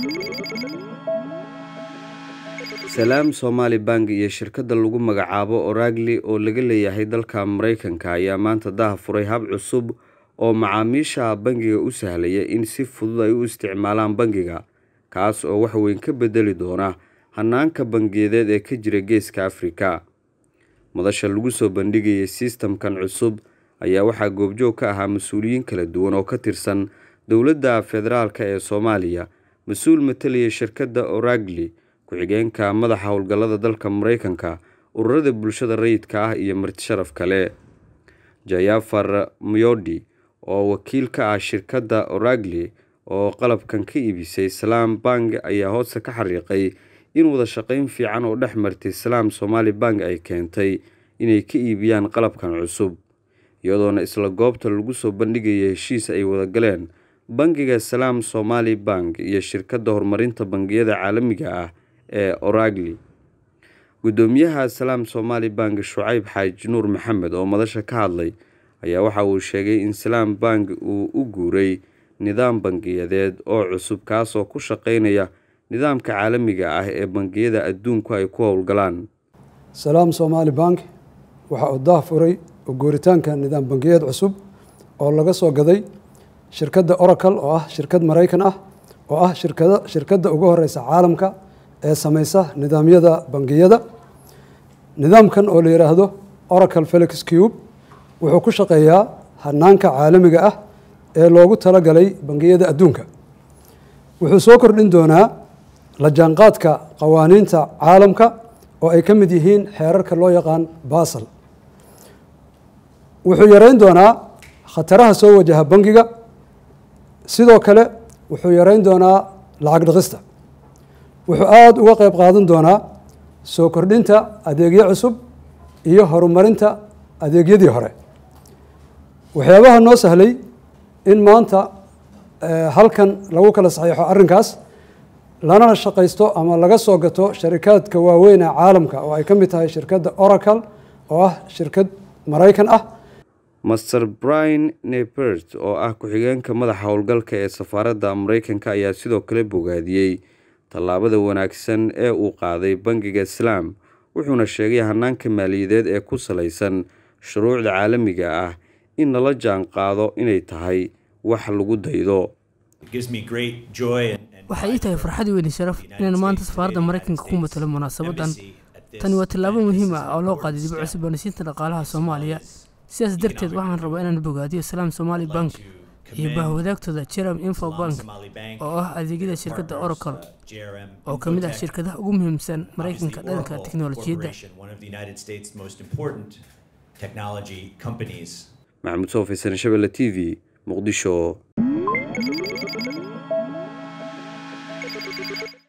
salaam somaali bank iyo shirkadda lagu magacaabo oragli oo laga leeyahay dalka maraykanka ayaa maanta daha furay hab cusub oo macaamiisha bangiga u sahlaya in si fudud ay u isticmaalaan bangiga kaas oo wax weyn ka bedeli doona hanaanka bangiyadeed ee ka jira geeska afrika madasha lagu soo bandhigayay sistamkan cusub ayaa waxaa goobjoog ka ahaa mas-uuliyiin kala duwan oo ka tirsan dowladda federaalk ee soomaaliya mas-uul matalaya shirkadda oragli ku-xigeenka madaxa howlgallada dalka maraykanka ururada bulshada rayidka ah iyo marti sharaf kale jayafar myodi oo wakiil ka ah shirkadda oragli oo qalabkan ka iibisay salaam bank ayaa hoosta ka xariiqay in wada shaqeyn fiican oo dhex martay salaam somaali bank ay keentay inay ka iibiyaan qalabkan cusub iyadoona isla goobta lagu soo bandhigaya heshiis ay wada galeen bangiga salaam somaali bank iyo shirkadda horumarinta bangiyada caalamiga ah ee oragli guddoomiyaha salaam somaali bank shucayb xaaji nuur maxamed oo madasha ka hadlay ayaa waxa uu sheegay in salaam bank uu u guuray nidaam bangiyadeed oo cusub kaasoo ku shaqeynaya nidaamka caalamiga ah ee bangiyada adduunku ay ku howlgalaan salaam somaali bank waxa uu dah furay oo guuritaanka nidaam bangiyeed cusub oo laga soo gaday shirkadda oracle oo ah shirkad maraykan ah oo ah shirkada shirkadda ugu horeysa caalamka ee sameysa nidaamyada bangiyada nidaamkan oo la yidhaahdo oracle felix cube wuxuu ku shaqeeyaa hanaanka caalamiga ah ee loogu talagalay bangiyada adduunka wuxuu soo kordhin doonaa la jaanqaadka qawaaniinta caalamka oo ay ka mid yihiin xeerarka loo yaqaan basal wuxuu yareyn doonaa khataraha soo wajaha bangiga sidoo kale wuxuu yareyn doonaa lacag dhaqista wuxuu aada uga qeyb qaadan doonaa soo kordhinta adeegyo cusub iyo horumarinta adeegyadii hore waxyaabaha noo sahlay in maanta halkan lagu kala saxiixo arrinkaas lanana shaqaysto ama laga soo gato sharikaadka waaweyn ee caalamka oo ay ka mid tahay shirkadda oracle oo ah shirkad maraykan ah master brian nepert oo ah ku-xigeenka madaxa howlgalka ee safaaradda maraykanka ayaa sidoo kale bogaadiyey tallaabada wanaagsan ee uu qaaday bangiga islaam wuxuuna sheegay hanaanka maaliyadeed ee ku salaysan shuruucda caalamiga ah in lala jaan qaado inay tahay wax lagu daydo waxay ii tahay farxad weyn sharaf inaan maanta safaaradda maraykanka ku matalo munaasabadan tani waa tallaabo muhiim ah oo loo qaaday dib u cusboonaysiinta dhaqaalaha soomaaliya sidaas darteed waxaan rabaa inaan bogaadiyo salaam somaali bank iyo bahwadaagtooda jeram info bank oo ah adeegyada shirkadda oracle oo ka mid ah shirkadaha ugu muhiimsan maraykanka dhanka teknolojiyadda maxamuud soofaysan shabelle t v muqdisho